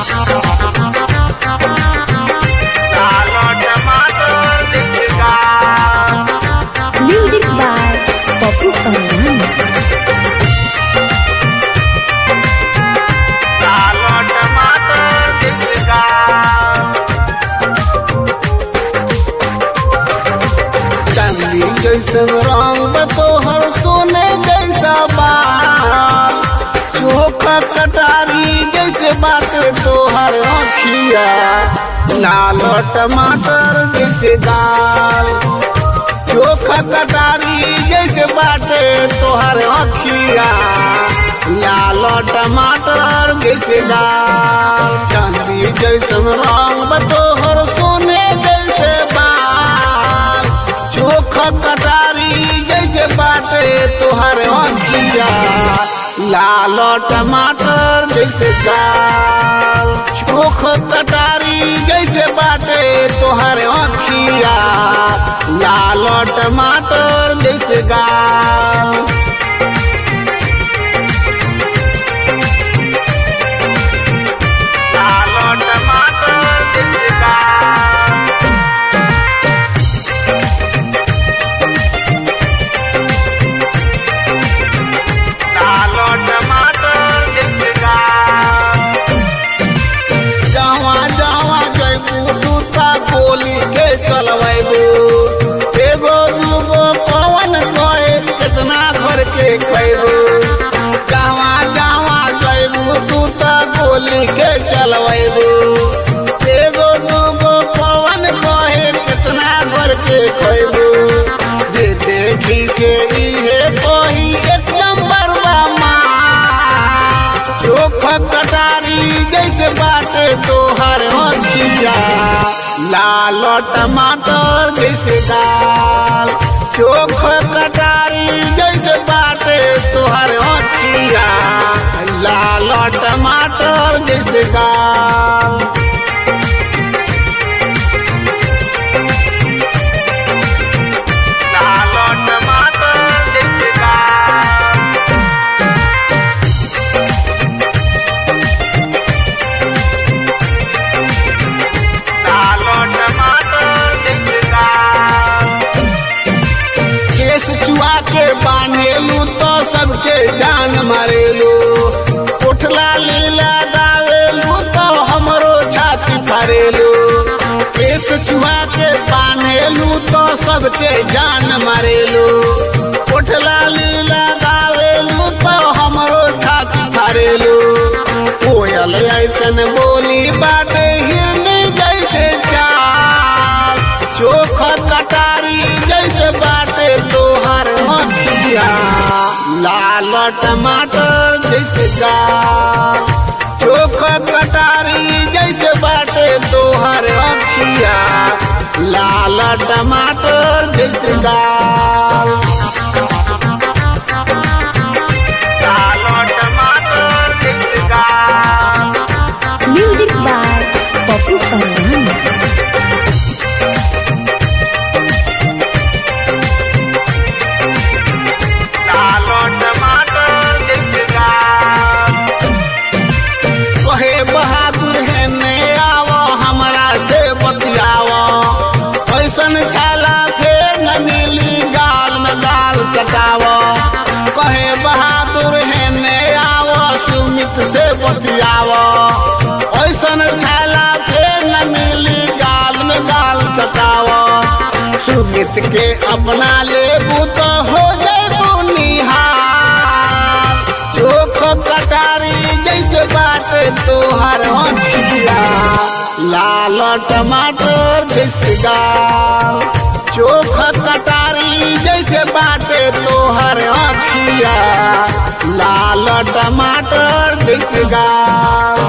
लाल टमाटर दिखेगा Music by Popu Pangan. लाल टमाटर दिखेगा चांदी जैसन रंग तोहर सोने जैसा बाल चोखा कटारी जैसे बाटे तोहर अखिया लाल टमाटर जैसे गाल चोखा कटारी जैसे बाटे तोहर अखिया लाल टमाटर जैसे गाल चांदी जैसन रंग तोहर सोने जैसे बाल चोखा कटारी जैसे बाटे तोहर अखिया लाल टमाटर जैसे गाल चोख कटारी जैसे बाटे तोहर अखिया लाल टमाटर जैसे गाल लाल टमाटर दिखेगा लाल टमाटर दिखेगा जवा जवा जैबू तू ता गोली के चलबू एगो दूगो पवन गए कितना घर के खैबू जवा जवा जैबू तू ता गोली के चलबू एगो दूगो पवन कहे कितना घर के खैबू जे देखी के इहे कही एक नंबर बा चोखा कटारी जैसे बाटे तोहर अखिया लाल टमाटर जैसे दाल चोखा कटारी जैसे बाटे तोहर अखिया लाल टमाटर जैसे दाल लाल टमाटर दिखेगा लाल टमाटर दिखेगा केस चुआ के बांधेलू तो सबके जान मारेलू उठला लीला गावेलू तो हमरो छाती फारेलू केस चुआ के बांधेलू तो सबके जान मारेलू उठला लीला गावेलू तो हमरो छाती फारेलू कोयल ऐसन बोली बाटे हिरनी जैसे चाल चोख कटारी जैसे बाटे तोहर अखिया लाल टमाटर जैसे गाल चोख कटारी जैसे बाटे तोहर अखिया लाल टमाटर जैसे गाल लाल टमाटर दिखेगा Music by Popu Pangan. लाल टमाटर दिखेगा कहे बहादुर है ने आवो हमरा से बतियावो ऐसन छाला फेर न मिली गाल में गाल कटावो कहे बहादुर है ने आवो सुमित से बतियावो ऐसन छाला फेर न मिली गाल में गाल कटावो सुमित के अपना लेबू तो हो जेबू निहार चोख कटारी जैसे बाटे तोहर अखिया लाल टमाटर जैसे गाल चोख कटारी जैसे बाटे तोहर अखिया लाल टमाटर जैसे गाल